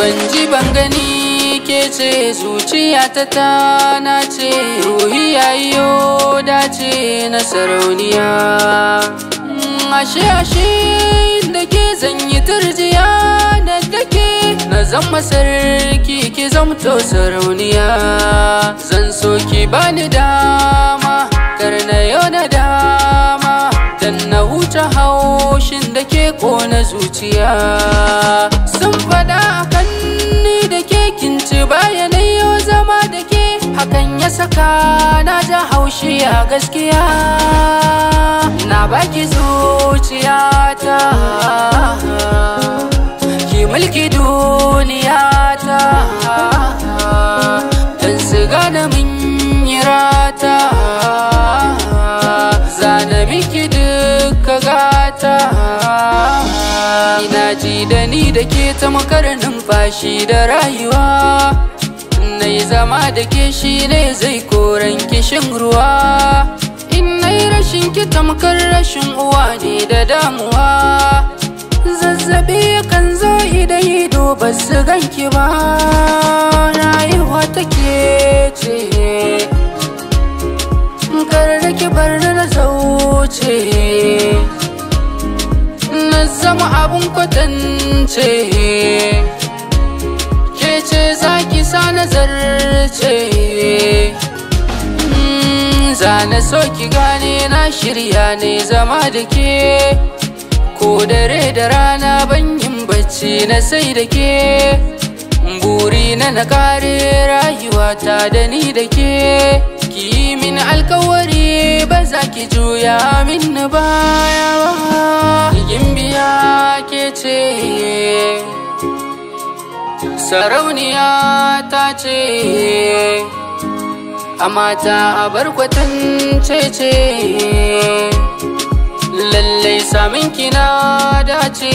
ban ji ban gani ke ce zuciya ta tana ce ruhi yayo dace na sarauniya ashe ashe da ke zanyi turjiya da take na zama sarki ki zamto sarauniya zan so ki bani dama kar na yau da dama dan na huta haushin da ke kona zuciya sun fada akan ni da ke kinci bayanai yau zama da ke hakan ya saka na ja haushi a gaskiya na baki zuciyata ki mulki duniyata dan su gane min yi rata zana miki duka gata ina ji da ni da ke ta makarar numfashi da rayuwa na yi zama da ke shi ne zai koran kishin ruwa in na yi rashin ki tamkar rashin uwa ne da damuwa zazzabi kan zo idan ido ba su ganki ba rayuwa take ce kar da ki bar na zauce na zama abun kwatance ke ce zaki sa nazarce zana so ki gane na shirya ne zama da ke ko dare da rana ban yin bacci na sai da ke buri na na kare rayuwata da ni da ke ki yi min alkawari ba za ki juya min baya ba biya ke ce sarauniya ta ce a mata a barkwatance ce lallai samin kina dace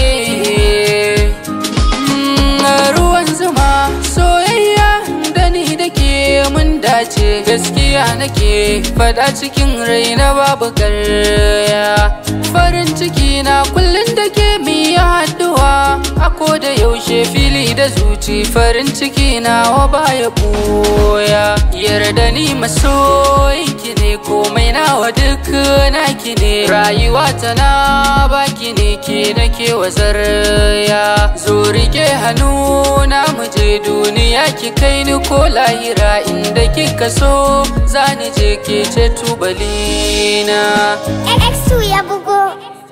ruwan zuma soyayya da ni da ke mun dace gaskiya nake fada cikin raina babu karya farin ciki na kullum da ke miya haduwa a da yaushe fili da zuci farin ciki na wa baya boya yarda ni masoyinki ne komai nawa duk naki ne rayuwa ta na baki ne ke nake wazarya zo rike hannu na muje duniya ki kai ni ko lahira inda kika so zani je ke ce tubalina X2 ya bugo.